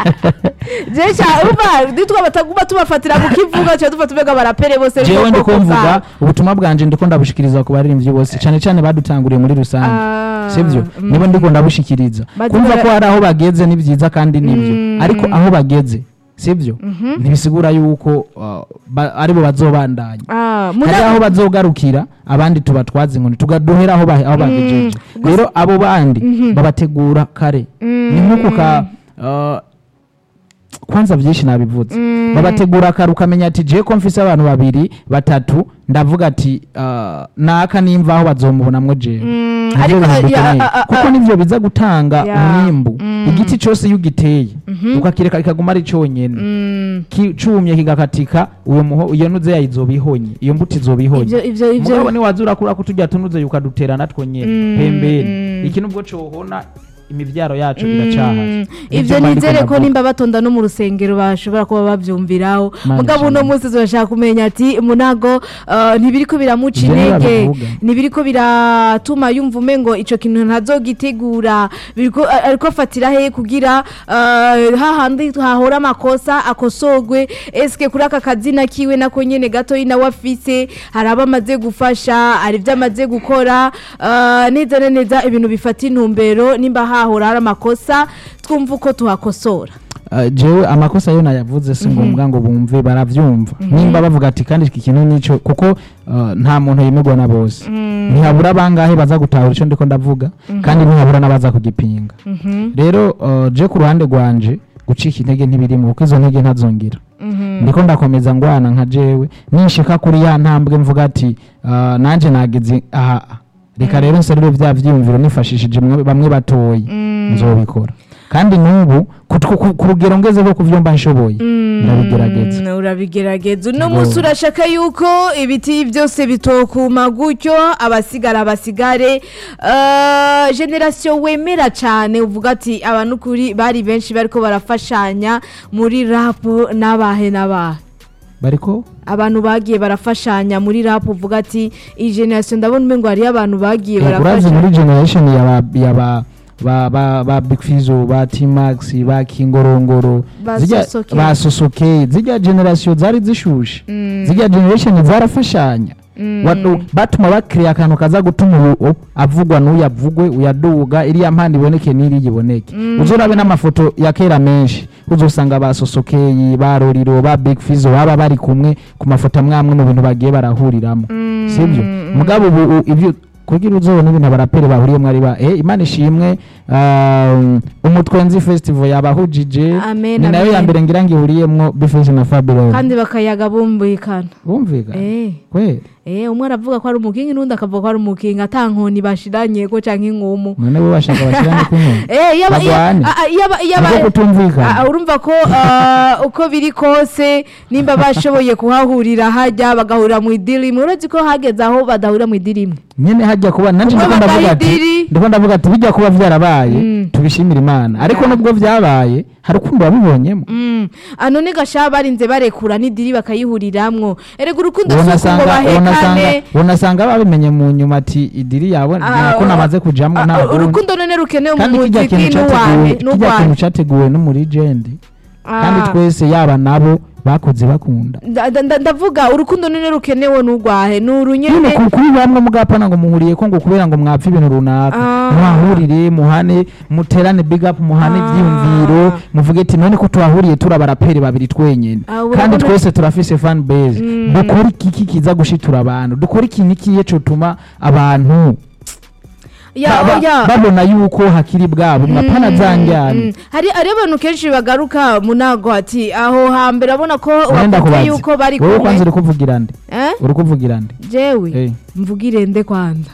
jesha urumva nitwa bataguma tubafatira mu kivuga cyo dufata ubega barapere bose jewe b'ubwoko ndiko mvuga bwabo. ubutumwa bwanje ndiko ndabushikiriza ku baririmbyi bose cyane cyane badutanguriye muri rusange Ah, sibyo mm. nibo ndiko ndabushikiriza Bazi kumva bara- ko hari aho bageze ni byiza kandi nibyo Mm. ariko aho bageze sibyo ntibisigura yuko uh, ba- aribo bazobandanya Ah, hari muna- aho bazogarukira abandi tubatwaza inkoni tugaduhera aho ba- aho bagejeje rero abo bandi babategura kare ni nk'uko ka uh, kwanza byinshi nabivuze babategura kare ukamenya ati je ko mfise abantu babiri batatu ndavuga ati uh, naka nimva aho bazomubonamwo jewe Mm, Nivyo ariko, bintu ya, dukeneye. a- a- kuko a- nivyo biza gutanga Ya. umwimbu igiti cyose iyo ugiteye ukakireka kikaguma ari cyonyene Mm, ki- cumye kigakatika uyo muho iyo nuze yayizoba ihonye iyo mbuto izoba ihonye ivyo ivyo ivyo mugabo niwaza urakura ko tujya tunuze ukadutera natwo nyene Mm, pembeni mm. iki nubwo cohona imivyaro yacu iracahari Mm, Nivyo ivyo mba ndiko nizere ko ndavuga. nimba batonda no mu rusengero bashobora kuba bavyumviraho Mana mugabo uno ishimwe. munsi turashaka kumenya ati munago uh, ntibiriko biramuca Ivyo niyo intege babivuga. ntibiriko biratuma yumva umengo ico kintu ntazogitegura biriko a- ariko afatira he kugira uh, hahandi hahora amakosa akosorwe eske kuri aka kazina kiwe nako nyene gato nawe afise hari abo amaze gufasha hari ivyo amaze gukora uh, neza na neza ibintu bifata intumbero nimba hahora hari amakosa twumva uko tuhakosora Uh, jewe amakosa yo nayavuze si ngombwa ngo bumve baravyumva nimba bavuga ati kandi iki kintu nico kuko uh, nta muntu yemerwa na bose ntihabura bangahe baza gutahura ico ndiko ndavuga kandi ntihabura n'abaza kugipinga rero uh, je ku ruhande rwanje gucika intege ntibirimo kuko izo ntege ntazongera ndiko ndakomeza ngwana nka jewe nishika kuri ya ntambwe mvuga ati uh, nanje nageze aha reka rero nserure vya vyiyumviro nifashishije mwe- bamwe batoyi nzobikora kandi n'ubu ku- ku- ku- ku rugero ngeze rwo kuvyumva nshoboye ndabigerageza Mm, urabigerageza uno Yego. munsi urashaka yuko ibiti byose bitokuma gutyo abasigara basigare Uh, generasiyo wemera cyane uvuga ati abantu kuri bari benshi bariko barafashanya muri rapu n'abahe n'abahe bariko abantu bagiye barafashanya muri rapu uvuga ati iyi generasiyo ndabona umengo hariyo abantu bagiye Eh, urazi barafashanya muri generation yaba yaba ba ba ba Big Fizzo ba T-Max ba Kingorongoro Ba zirya- Sosoke. ba Sosoke zirya generation zari zishushe zirya generation zarafashanya Watu- batuma bakiriya akantu kaza gutuma uyu avugwa n'uyu avugwe uyaduga iriya mpande iboneke n'iri iboneke uzorabe n'amafoto ya kera menshi uzosanga ba sosokeyi ba roriro ba big fizo baba bari kumwe ku mafoto amwe amwe mu bintu bagiye barahuriramo sibyo mugabo ubu u- ibyo kugira uzobona ibintu abaraperi bahuriyemo ari ba eh, imana ishimwe um, umutwenzi festival yabahujije Amen, ni nayo ya amen. mbere ngira ngo ihuriyemwo bifeshi na fabulous kandi bakayaga bumvikana bumvikana eh kweli Eh, umwe aravuga ko ari umukingi n'undi akavuga ko ari umukingi ata nkoni bashiranye ko canke inkumu none bo bashaka bashyirane kumwe Eh, yaba Bagwane. yaba- yaba yaba niko kutumvikana Ah, urumva ko ah, uko biri kose nimba bashoboye kuhahurira hajya bagahurira mu idirimu uretse ko hageze aho badahurira mu idirimu nyene hajya kuba nanje Kuba ndiko ndavuga ati bagahidiri. ndiko ndavuga ati bijya kuba vyarabaye Mm. tubishimira imana ariko nubwo vyabaye hari ukundi wabibonyemo Mm. Ah, none gasha barinze barekura n'idiri bakayihuriramwo erega urukundo ubona si uko ngo asanga ubona asanga bahekane ubona asanga babimenye mu nyuma ati idiri yawe Ah, ko namaze kujamwo Ah, nta bundi urukundo none rukenewe mu kandi kijya muziki kintu n'uwawe categuwe kijya kintu n'urwawe categuwe no muri jendi kandi Ah. twese yaba nabo bakoze bakunda Nda- nda- nda- ndavuga urukundo none rukenewe n'urwahe ni nyine urunyene ku- kuri bamwe mugapana ngo muhuriye ko ngo kubera ngo mwapfa ibintu runaka Ah. muhahurire muhane muterane big up muhane Ah. ivyiyumviro muvuge ati none ko tuhahuriye turi abaraperi babiri twenyene Ah, kandi urabona- twese turafise fan base Mm. dukora iki kiza gushitura abantu dukora ikintu ikiye cotuma abantu Ya, ba- oya. babona yuko hakiri bwabo mwapana Mm, zanjyana mm. hari hari abantu kenshi bagaruka munago ati aho hambere abona ko Wenda wavuze kubaza. yuko bari wowe kwanza kumwe uri kuvugira nde Eh? uri kuvugira nde jewe Eh. mvugire nde kwanza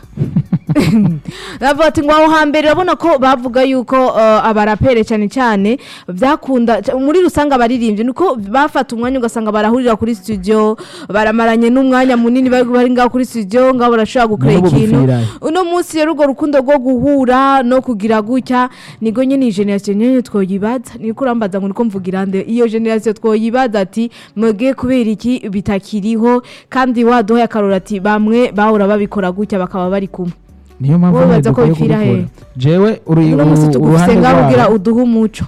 bavuga ati ngo aho hambere urabona ko bavuga yuko uh, abarapere cyane cyane byakunda ca- muri rusange abaririmbyi nuko bafata umwanya ugasanga barahurira kuri studio baramaranye n'umwanya munini bari bari ngaho kuri studio ngaho barashobora gukora N'ubu ikintu bupfirayo. uno munsi rero urwo rukundo rwo guhura no kugira gutya nigo nyine iyi generasiyo nyine twoyibaza niko urambaza ngo niko mvugira nde iyo generasiyo twoyibaza ati mwebwe kubera iki bitakiriho kandi waduhaye akarora ati bamwe bahora babikora gutya bakaba bari kumwe niyo mpamvu Wowe nyine baza ko dukwiye bipfira kubikora he? jewe uri uno munsi u- uruhande tugusenga kugira rwabo uduhe umuco